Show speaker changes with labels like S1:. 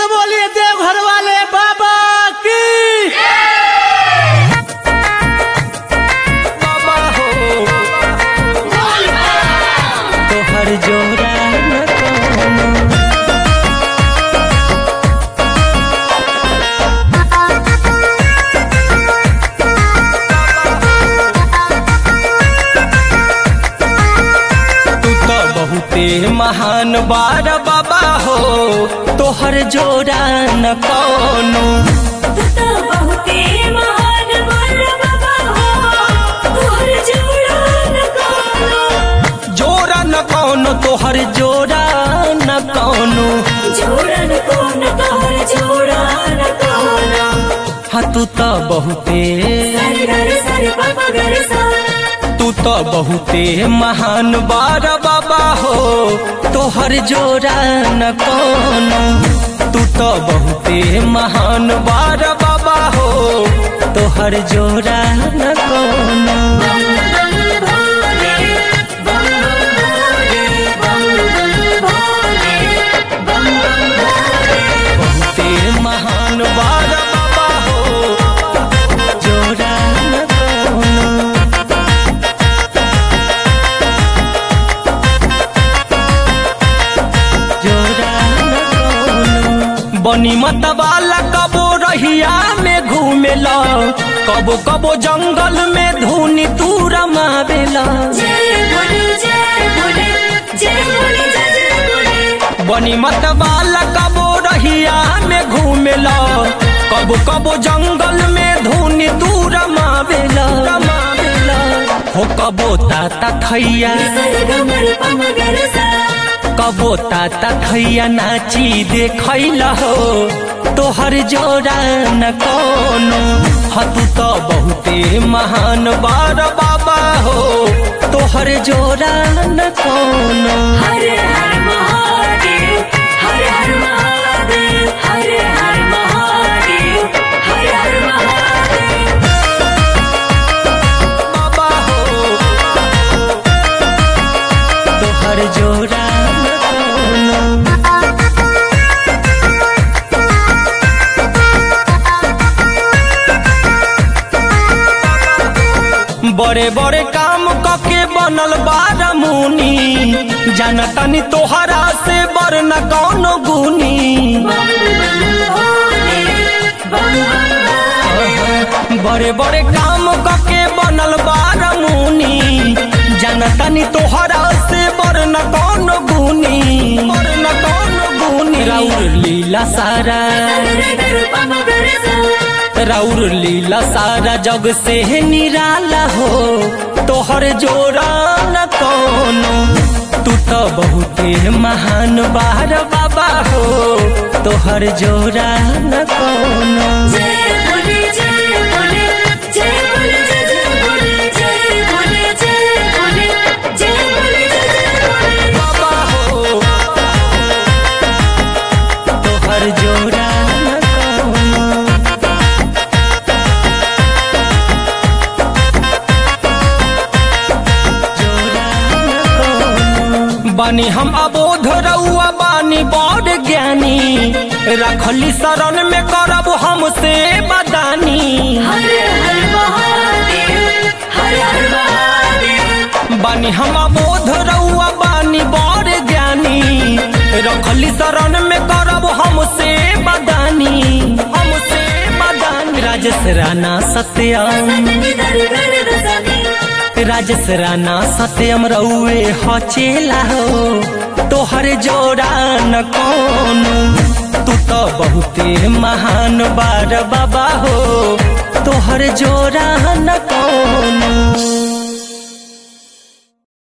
S1: से बोलिए देवघर वाले बाबा की
S2: बाबा हो तोहर जोड़ा न कोनो तू तो बहुते महान बार बाबा हो तोहर जोड़ा न कोनो
S3: तू तो बहुते महान वर बाबा हो तोहर जोड़ा न कोनो
S2: जोड़ा न कोनो तोहर जोड़ा न कोनो
S3: जोड़ा न कोनो तोहर जोड़ा न कोनो
S2: हाँ तू तो बहुते
S3: सर गर सर पप गर सा
S2: तू तो बहुते महान बार बाबा हो तोहर जोड़ा न कोनो तू तो बहुते महान बार बाबा हो तोहर जोड़ा न कोनो
S3: बम बम भोले बम बम भोले बम बम भोले बम बम भोले
S2: बहुते महान बार बाबा हो जोड़ा न कोनो जोड़ा न कोनो बनी मतवाला कबो रहिया में घूमेला कबो कबो जंगल में धुनी तू रमावेला
S3: जय भोले जय भोले जय भोले जय जय भोले
S2: बनी मतवाला कबो रहिया में घूमेला कबो कबो जंगल में धुनी तू रमावेला रमावेला हो कबो ताता थैया
S3: सर गमर पम गर सा
S2: कबो ताता थैया नाची देखैला हो तोहर जोड़ा न कोनो ह तू तो बहुते महान बार बाबा हो तोहर जोड़ा न कोनो
S3: हर हर महादेव हर हर महादेव हर हर महादेव हर हर महादेव
S2: बाबा हो तोहर जोड़ा न कोनो बड़े बड़े काम कके बनल बार मुनी जानतनी तोहरा से बड़ न कौनो गुनी
S3: बम बम भोले बम बम भोले
S2: बड़े बड़े काम कके बनल बार मुनी जानतनी तोहरा से बड़ न कौनो गुनी बड़ न कौनो गुनी राउर लीला सारा
S3: सर गर पम गर सा
S2: राउर लीला सारा जग से निराला हो तोहर जोड़ा न कोनो तू तो बहुते महान बार बाबा हो तोहर जोड़ा न कोनो
S3: जय भोले जय भोले जय भोले जय जय भोले जय भोले जय भोले जय भोले जय जय भोले
S2: बाबा हो तोहर जोड़ा न कोनो जोड़ा न कोनो। बानी हम अबोध रउआ बानी बड़ ज्ञानी रखली शरण में करब हमसे बदानी
S3: हर हर महादेव हर हर महादेव
S2: बानी हम अबोध रउआ बानी बड़ ज्ञानी रखली शरण में करब हमसे बदानी हमसे बदानी राजेश राणा सत्यम
S3: सतनी दर गर दसनी
S2: राजेश राणा सत्यम रउए हचेला हो तोहर जोड़ा न कोनो तू तो बहुते महान बार बाबा हो तोहर जोड़ा न कोनो